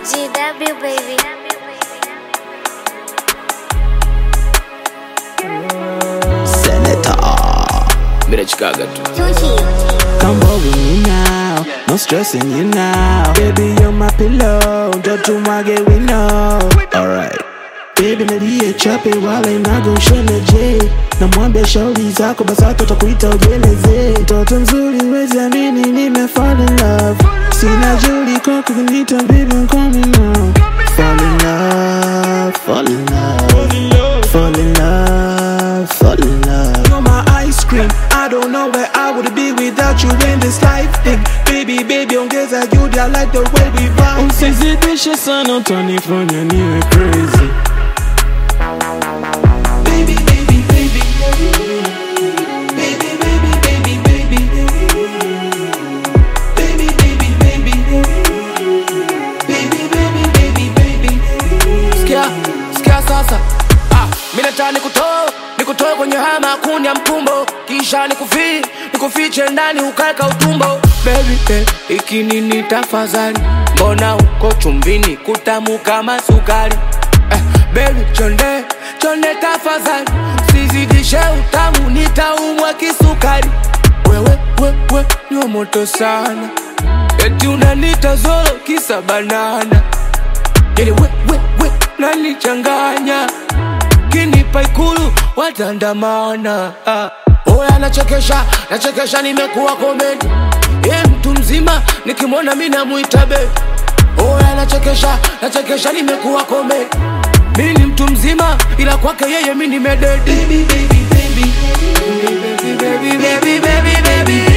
GW baby. Senator. Mira Chicago tu. Come over me now, no stressing you now. Baby, you're my pillow, don't you want get we know. Alright. Baby nalie chape wala inago shona je namwambia shauri zako basi hata utakuita ujeleze mtoto mzuri wezi amini nime fall in love sina juli kwako kunita baby I'm coming now fall in love fall in love fall in love fall in love you're my ice cream I don't know where I would be without you in this life thing baby baby ongeza juhudi I like the way we vibe usizidishe sana utanifanya niwe crazy Baby, baby, baby. Baby, baby, baby, baby. Baby, baby, baby. Baby, baby, baby, baby. Sikia, sikia sasa. Ah, mimi nataka nikutoe, nikutoe kwenye haya makuni ya mkumbo. Kisha nikufi, nikufiche ndani ukaeka utumbo. Baby, baby, iki nini tafadhali? Mbona uko chumbini kutamu kama sukari? Eh, baby, chonde, chonde tafadhali. Sizidishe utamu nitaumwa kisukari. Wewe, wewe, ni wa moto sana. Eti unanita zolo kisa banana Yele we we we nanichanganya kinipa ikulu watandamana ah. Oya nachekesha nachekesha nimekuwa komedi ye mtu mzima nikimwona mi namuita be Oya nachekesha nachekesha nimekuwa komedi mi ni mtu mzima ila kwake yeye mi nimededi Baby, baby, baby. baby, baby, baby, baby, baby.